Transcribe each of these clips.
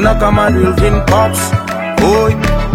na kama Wilvin Pops Oi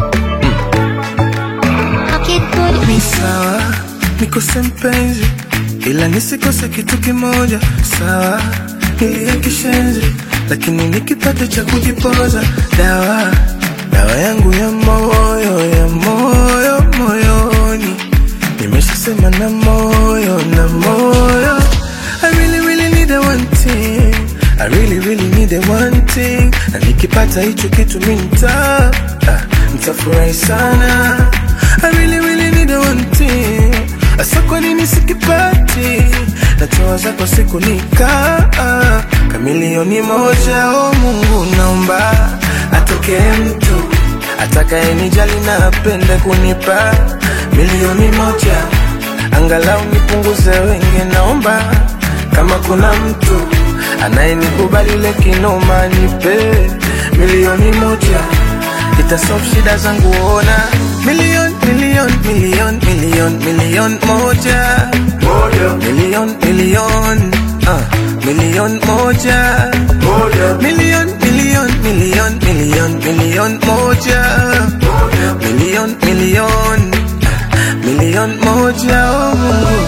Ni sawa nikose mpenzi, ila nisikose kitu kimoja. Sawa nilie kishenzi, lakini nikipata cha kujipoza. Dawa dawa yangu ya moyo ya moyo moyoni, nimeshasema na moyo na moyo. I really really need a one thing, I really really need a one thing, na nikipata hicho kitu mi nita ah, nitafurahi sana. I really really need a one thing, asa kwa nini sikipati? Natoa zako siku nika kamilioni moja. O Mungu, naomba atokee mtu atakayenijali na apende kunipa milioni moja, angalau nipunguze wenge. Naomba kama kuna mtu anayenikubali ile kinoma, nipe milioni moja itasolve shida zangu, ona milioni milioni milioni milioni milioni moja milioni milioni uh, milioni moja milioni milioni milioni milioni milioni moja milioni milioni uh, milioni moja oh Mungu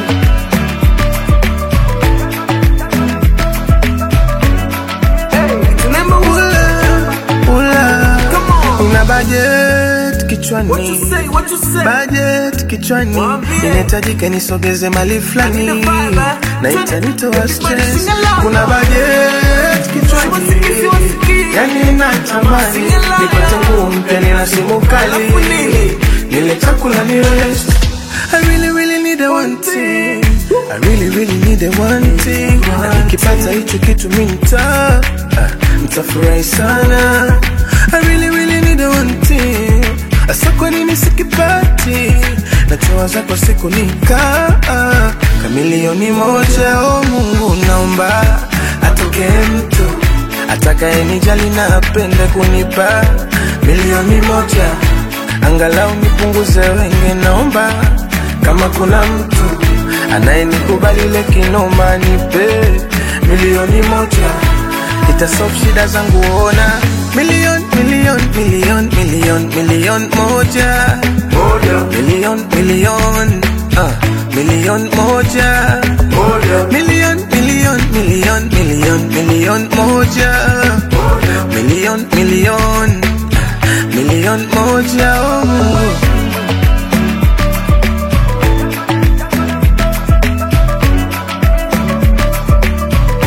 Remember ula, ula. Una budget kichwani What you say, what you say budget kichwani Mwambie. inahitajika nisogeze mali fulani Lakini baba, na twende- itanitoa Everybody stress sing along. kuna budget kichwani Siwasikie, siwasikie. yani natamani Sing along. nipate nguo mpya nina simu kali Alafu nini? nile chakula ni rest I really really need a one thing I really really need a one thing na nikipata hicho kitu mi nita ah, nitafurahi sana I really really need a one thing asa kwa nini sikipati natoa zako siku nika ah, kamilioni moja o Mungu naomba atokee mtu atakayenijali na apende kunipa milioni moja angalau nipunguze wenge. Naomba kama kuna mtu anayenikubali ile kinoma, nipe milioni moja itasolve shida zangu, ona milioni milioni milioni milioni milioni moja milioni milioni uh, milioni moja milioni milioni milioni milioni milioni moja milioni milioni milioni moja